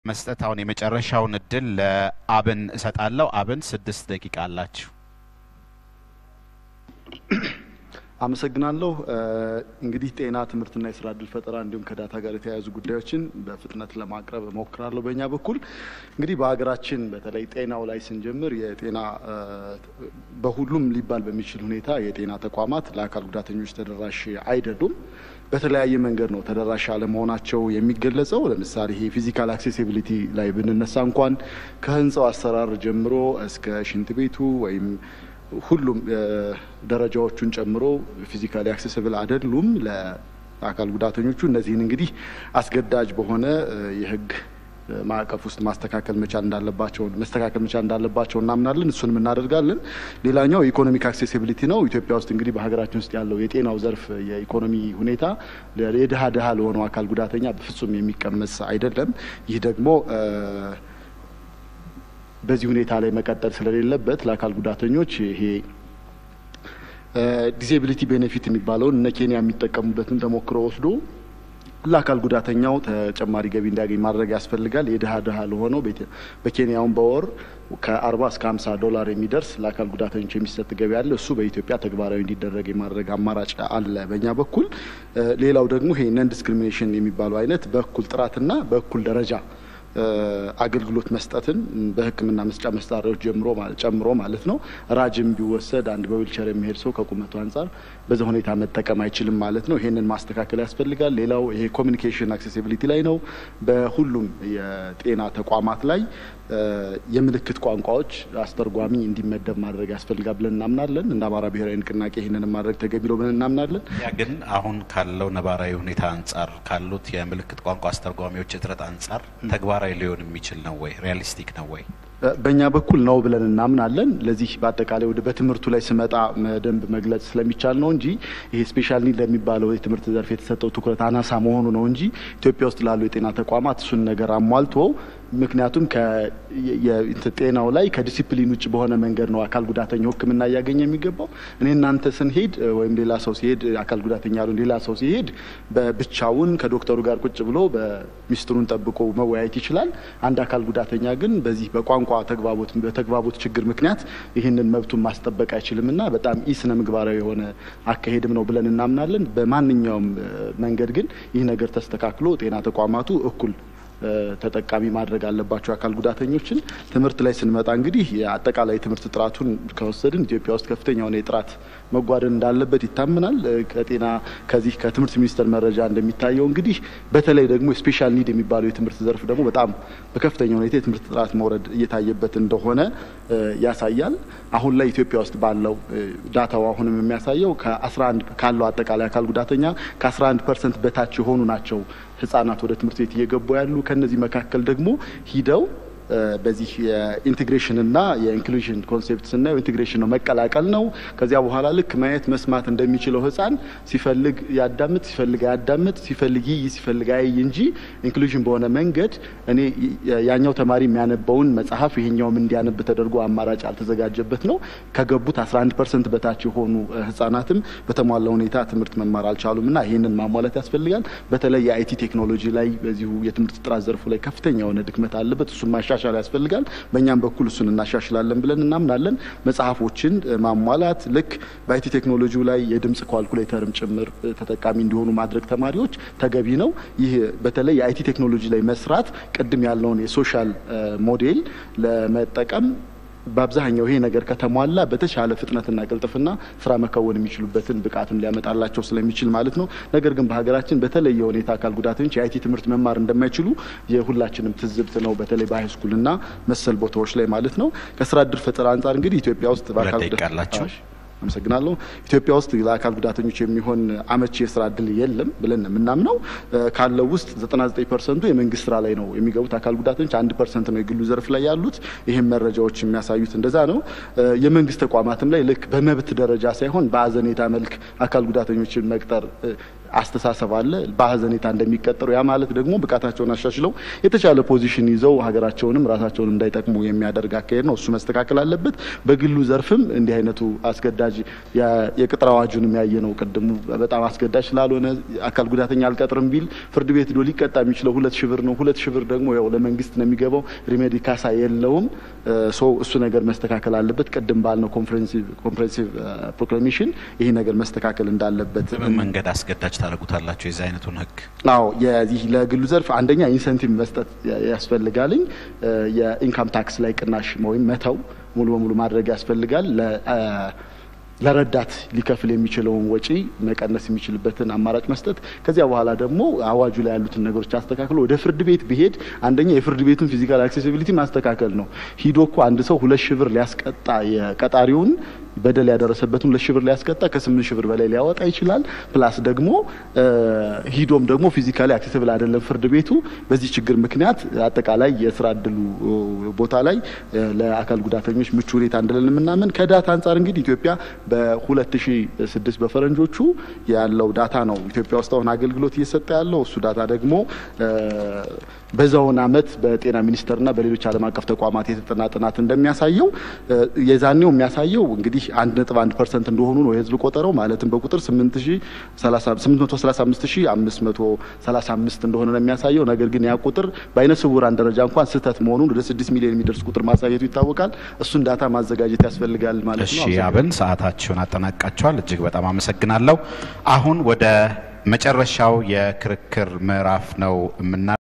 መስጠት አሁን የመጨረሻውን እድል ለአብን እሰጣለሁ። አብን ስድስት ደቂቃ አላችሁ። አመሰግናለሁ። እንግዲህ ጤና፣ ትምህርትና የስራ እድል ፈጠራ እንዲሁም ከዳታ ጋር የተያያዙ ጉዳዮችን በፍጥነት ለማቅረብ እሞክራለሁ። በእኛ በኩል እንግዲህ በሀገራችን በተለይ ጤናው ላይ ስንጀምር የጤና በሁሉም ሊባል በሚችል ሁኔታ የጤና ተቋማት ለአካል ጉዳተኞች ተደራሽ አይደሉም። በተለያየ መንገድ ነው ተደራሽ አለመሆናቸው የሚገለጸው። ለምሳሌ ይሄ ፊዚካል አክሴሲቢሊቲ ላይ ብንነሳ እንኳን ከህንፃው አሰራር ጀምሮ እስከ ሽንት ቤቱ ወይም ሁሉም ደረጃዎቹን ጨምሮ ፊዚካሊ አክሴስብል አይደሉም ለአካል ጉዳተኞቹ። እነዚህን እንግዲህ አስገዳጅ በሆነ የህግ ማዕቀፍ ውስጥ ማስተካከል መቻል እንዳለባቸው መስተካከል መቻል እንዳለባቸው እናምናለን። እሱንም እናደርጋለን። ሌላኛው የኢኮኖሚክ አክሴሲቢሊቲ ነው። ኢትዮጵያ ውስጥ እንግዲህ በሀገራችን ውስጥ ያለው የጤናው ዘርፍ የኢኮኖሚ ሁኔታ የድሀ ድሀ ለሆነው አካል ጉዳተኛ በፍጹም የሚቀመስ አይደለም። ይህ ደግሞ በዚህ ሁኔታ ላይ መቀጠል ስለሌለበት ለአካል ጉዳተኞች ይሄ ዲዜቢሊቲ ቤኔፊት የሚባለውን እነ ኬንያ የሚጠቀሙበትን ተሞክሮ ወስዶ ለአካል ጉዳተኛው ተጨማሪ ገቢ እንዲያገኝ ማድረግ ያስፈልጋል። የድሀ ድሀ ለሆነው በኬንያውን በወር ከአርባ እስከ ሀምሳ ዶላር የሚደርስ ለአካል ጉዳተኞች የሚሰጥ ገቢ አለ። እሱ በኢትዮጵያ ተግባራዊ እንዲደረግ የማድረግ አማራጭ አለ በእኛ በኩል። ሌላው ደግሞ ይሄ ነን ዲስክሪሚኔሽን የሚባለው አይነት በእኩል ጥራትና በእኩል ደረጃ አገልግሎት መስጠትን በሕክምና መስጫ መሳሪያዎች ጀምሮ ጨምሮ ማለት ነው። ራጅም ቢወሰድ አንድ በዊልቸር የሚሄድ ሰው ከቁመቱ አንጻር በዛ ሁኔታ መጠቀም አይችልም ማለት ነው። ይሄንን ማስተካከል ያስፈልጋል። ሌላው ይሄ ኮሚኒኬሽን አክሴሲቢሊቲ ላይ ነው። በሁሉም የጤና ተቋማት ላይ የምልክት ቋንቋዎች አስተርጓሚ እንዲመደብ ማድረግ ያስፈልጋል ብለን እናምናለን። እንደ አማራ ብሔራዊ ንቅናቄ ይህንን ማድረግ ተገቢ ነው ብለን እናምናለን። ያ ግን አሁን ካለው ነባራዊ ሁኔታ አንጻር ካሉት የምልክት ቋንቋ አስተርጓሚዎች እጥረት አንጻር ተግባራዊ ሊሆን የሚችል ነው ወይ? ሪያሊስቲክ ነው ወይ? በእኛ በኩል ነው ብለን እናምናለን። ለዚህ በአጠቃላይ ወደ በትምህርቱ ላይ ስመጣ ደንብ መግለጽ ስለሚቻል ነው እንጂ ይሄ ስፔሻል ኒድ ለሚባለው የትምህርት ዘርፍ የተሰጠው ትኩረት አናሳ መሆኑ ነው እንጂ ኢትዮጵያ ውስጥ ላሉ የጤና ተቋማት እሱን ነገር አሟልቶ ምክንያቱም ጤናው ላይ ከዲሲፕሊን ውጭ በሆነ መንገድ ነው አካል ጉዳተኛው ሕክምና እያገኘ የሚገባው። እኔ እናንተ ስንሄድ ወይም ሌላ ሰው ሲሄድ አካል ጉዳተኛ ያሉ ሌላ ሰው ሲሄድ በብቻውን ከዶክተሩ ጋር ቁጭ ብሎ በሚስጥሩን ጠብቆ መወያየት ይችላል። አንድ አካል ጉዳተኛ ግን በዚህ በቋንቋ ተግባቦት በተግባቦት ችግር ምክንያት ይህንን መብቱን ማስጠበቅ አይችልም እና በጣም ኢ ስነ ምግባራዊ የሆነ አካሄድም ነው ብለን እናምናለን። በማንኛውም መንገድ ግን ይህ ነገር ተስተካክሎ ጤና ተቋማቱ እኩል ተጠቃሚ ማድረግ አለባቸው አካል ጉዳተኞችን። ትምህርት ላይ ስንመጣ እንግዲህ የአጠቃላይ ትምህርት ጥራቱን ከወሰድን ኢትዮጵያ ውስጥ ከፍተኛ የሆነ የጥራት መጓደል እንዳለበት ይታመናል። ከጤና ከዚህ ከትምህርት ሚኒስቴር መረጃ እንደሚታየው እንግዲህ በተለይ ደግሞ ስፔሻል ኒድ የሚባለው የትምህርት ዘርፍ ደግሞ በጣም በከፍተኛ ሁኔታ የትምህርት ጥራት መውረድ እየታየበት እንደሆነ ያሳያል። አሁን ላይ ኢትዮጵያ ውስጥ ባለው ዳታው አሁንም የሚያሳየው ከ11 ካለው አጠቃላይ አካል ጉዳተኛ ከ11 ፐርሰንት በታች የሆኑ ናቸው ህጻናት ወደ ትምህርት ቤት እየገቡ ያሉ። ከነዚህ መካከል ደግሞ ሂደው በዚህ የኢንቴግሬሽንና የኢንክሉዥን ኮንሴፕት ስናየው ኢንቴግሬሽን ነው መቀላቀል ነው። ከዚያ በኋላ ልክ ማየት መስማት እንደሚችለው ህፃን ሲፈልግ ያዳምጥ፣ ሲፈልግ አያዳምጥ፣ ሲፈልግ ይይ፣ ሲፈልግ አያይ እንጂ ኢንክሉዥን በሆነ መንገድ እኔ ያኛው ተማሪ የሚያነበውን መጽሐፍ ይሄኛውም እንዲያነብ ተደርጎ አማራጭ ያልተዘጋጀበት ነው። ከገቡት 11 ፐርሰንት በታች የሆኑ ህጻናትም በተሟላ ሁኔታ ትምህርት መማር አልቻሉም እና ይህንን ማሟላት ያስፈልጋል። በተለይ የአይቲ ቴክኖሎጂ ላይ በዚሁ የትምህርት ጥራት ዘርፉ ላይ ከፍተኛ የሆነ ድክመት አለበት። እሱም ማሻሻል ያስፈልጋል። በእኛም በኩል እሱን እናሻሽላለን ብለን እናምናለን። መጽሐፎችን ማሟላት ልክ በአይቲ ቴክኖሎጂው ላይ የድምጽ ኳልኩሌተርም ጭምር ተጠቃሚ እንዲሆኑ ማድረግ ተማሪዎች ተገቢ ነው። ይህ በተለይ የአይቲ ቴክኖሎጂ ላይ መስራት ቅድም ያለውን የሶሻል ሞዴል ለመጠቀም በአብዛኛው ይሄ ነገር ከተሟላ በተሻለ ፍጥነትና ቅልጥፍና ስራ መከወን የሚችሉበትን ብቃትም ሊያመጣላቸው ስለሚችል ማለት ነው። ነገር ግን በሀገራችን በተለየ ሁኔታ አካል ጉዳተኞች የአይቲ ትምህርት መማር እንደማይችሉ የሁላችንም ትዝብት ነው። በተለይ በሃይስኩልና መሰል ቦታዎች ላይ ማለት ነው። ከስራ እድል ፈጠራ አንጻር እንግዲህ ኢትዮጵያ ውስጥ በአካል ጉዳተኞች አመሰግናለሁ። ኢትዮጵያ ውስጥ ለአካል ጉዳተኞች የሚሆን አመቺ የስራ እድል የለም ብለን የምናምነው ካለው ውስጥ 99 ፐርሰንቱ የመንግስት ስራ ላይ ነው የሚገቡት አካል ጉዳተኞች፣ አንድ ፐርሰንት ነው የግሉ ዘርፍ ላይ ያሉት። ይህም መረጃዎች የሚያሳዩት እንደዛ ነው። የመንግስት ተቋማትም ላይ ልክ በመብት ደረጃ ሳይሆን በአዘኔታ መልክ አካል ጉዳተኞችን መቅጠር አስተሳሰብ አለ። በሀዘኔታ እንደሚቀጠሩ ያ ማለት ደግሞ ብቃታቸውን አሻሽለው የተሻለ ፖዚሽን ይዘው ሀገራቸውንም ራሳቸውን እንዳይጠቅሙ የሚያደርግ አካሄድ ነው። እሱ መስተካከል አለበት። በግሉ ዘርፍም እንዲህ አይነቱ አስገዳጅ የቅጥር አዋጁንም ያየ ነው። ቅድሙ በጣም አስገዳጅ ስላልሆነ አካል ጉዳተኛ አልቀጥርም ቢል ፍርድ ቤት ዶ ሊቀጣ የሚችለው ሁለት ሺህ ብር ነው። ሁለት ሺህ ብር ደግሞ ያው ለመንግስት ነው የሚገባው። ሪሜዲ ካሳ የለውም። ሶ እሱ ነገር መስተካከል አለበት። ቅድም ባልነው ኮምፕሬንሲቭ ፕሮክላሜሽን ይሄ ነገር መስተካከል እንዳለበት በምን መንገድ አስገዳጅ ታደርጉታላቸው የዚህ አይነቱን ህግ? አዎ የዚህ ለግሉ ዘርፍ አንደኛ ኢንሰንቲቭ መስጠት ያስፈልጋልኝ። የኢንካም ታክስ ላይ ቅናሽ ወይም መተው ሙሉ በሙሉ ማድረግ ያስፈልጋል። ለረዳት ሊከፍል የሚችለውን ወጪ መቀነስ የሚችልበትን አማራጭ መስጠት። ከዚያ በኋላ ደግሞ አዋጁ ላይ ያሉትን ነገሮች አስተካክሎ ወደ ፍርድ ቤት ቢሄድ አንደኛ የፍርድ ቤቱን ፊዚካል አክሴሲቢሊቲ ማስተካከል ነው። ሂዶ እኮ አንድ ሰው ሁለት ሺህ ብር ሊያስቀጣ የቀጣሪውን በደል ያደረሰበትን ሁለት ሺህ ብር ሊያስቀጣ ከስምንት ሺህ ብር በላይ ሊያወጣ ይችላል። ፕላስ ደግሞ ሂዶም ደግሞ ፊዚካሊ አክሴሲብል አይደለም ፍርድ ቤቱ። በዚህ ችግር ምክንያት አጠቃላይ የስራ እድሉ ቦታ ላይ ለአካል ጉዳተኞች ምቹ ሁኔታ እንደሌለ የምናምን ከዳታ አንጻር እንግዲህ ኢትዮጵያ በ2006 በፈረንጆቹ ያለው ዳታ ነው ኢትዮጵያ ውስጥ አሁን አገልግሎት እየሰጠ ያለው እሱ ዳታ ደግሞ በዛውን አመት በጤና ሚኒስቴርና በሌሎች ዓለም አቀፍ ተቋማት የተጠና ጥናት እንደሚያሳየው የዛኔው የሚያሳየው እንግዲህ አንድ ነጥብ አንድ ፐርሰንት እንደሆኑ ነው የህዝብ ቆጠረው ማለትም በቁጥር ስምንት መቶ ሰላሳ አምስት ሺ አምስት መቶ ሰላሳ አምስት እንደሆነ ነው የሚያሳየው። ነገር ግን ያ ቁጥር በአይነ ስውራን ደረጃ እንኳን ስህተት መሆኑን ወደ ስድስት ሚሊዮን የሚደርስ ቁጥር ማሳየቱ ይታወቃል። እሱን ዳታ ማዘጋጀት ያስፈልጋል ማለት ነው። እሺ አብን ሰዓታችሁን አጠናቃችኋል። እጅግ በጣም አመሰግናለሁ። አሁን ወደ መጨረሻው የክርክር ምዕራፍ ነው የምና